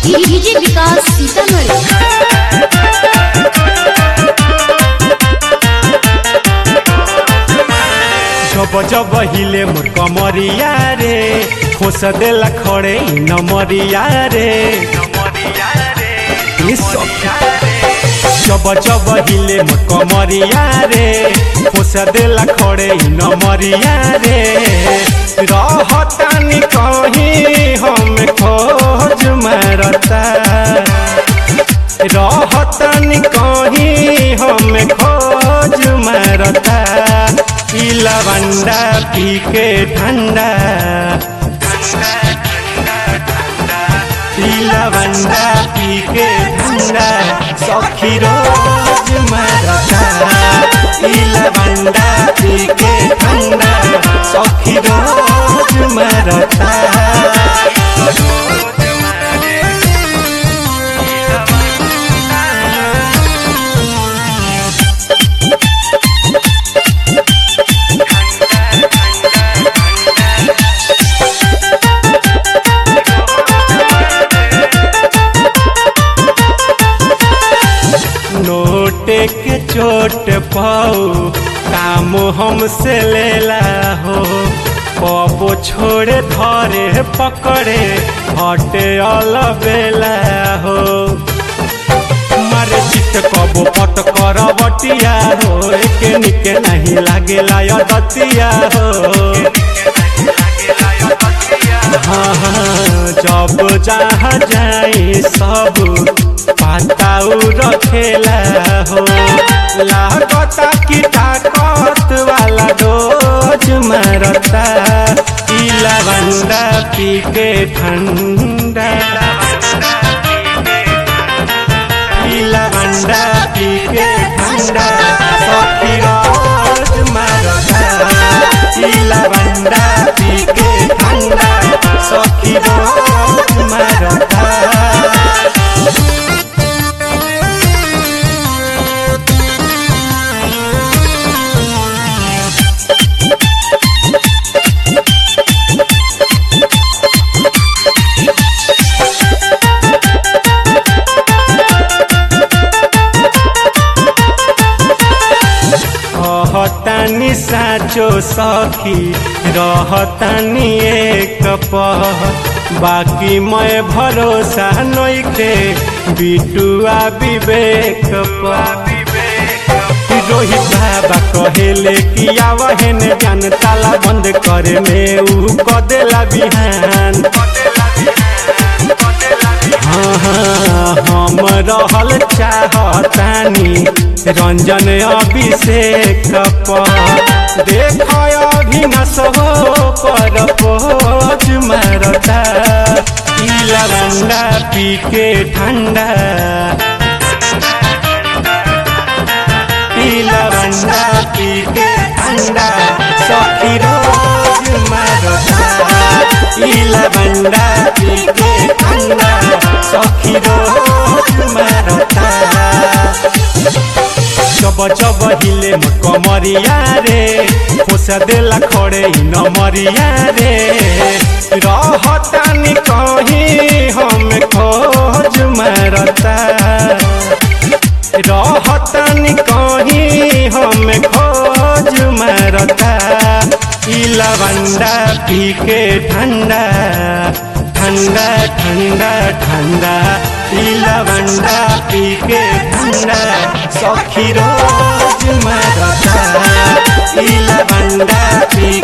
DJ विकास सीतामढ़ी जब जब हिले मोर कमरिया रे खोस देला खड़े इ नमरिया रे ये सखी। जब जब हिले मोर कमरिया रे खोस देला खड़े इ नमरिया रे रहतानी कहीं हम खोज मारता रहतन कहीं हम खोज मारता ई लवंडा पी के ठंडा ई लवंडा पी के ठंडा सखी रोज मारता ई लवंडा पी के ठंडा सखी रोज मारता नोटे के चोट पाऊ काम हमसे लेला हो पपो छोड़े धरे पकड़े हटे अलबेला हो मारे चित कबो पट कर बटिया हो एके निके नहीं लागेला यदतिया हो हाँ हाँ जब जहाँ जाई सब पाताऊ रखेला हो लागता की ताकत वाला डोज मारता ई लवंडा पी के ठंडा ई लवंडा पी के ठंडा सखी रोज मारता ई लवंडा पी के ठंडा सखी रोज मारता कहतानी साचो सखी रहतानी एक पह बाकी मैं भरोसा नइखे बिटुआ विवेक पर रोहित बाबा कहेले कि आवहन जान ताला बंद करे में ऊ कदेला बिहान हाँ, हाँ, हम रहल चाहतानी रंजन अभिषेक पर देख अभिनस हो पर पोज मारता ई लवंडा पी के ठंडा ई लवंडा पी के ठंडा सखी रोज मारता ई लवंडा पी के ठंडा सखी रोज मारता जब जब हिले मोर कमरिया रे खोस देला खड़े इ नमरिया रे रहतानी कहीं हम खोज मारता रहतानी कहीं हम खोज मारता ई लवंडा पी के ठंडा ठंडा ठंडा ठंडा ई लवंडा पी के ठंडा सखी रोज मारता ई लवंडा पी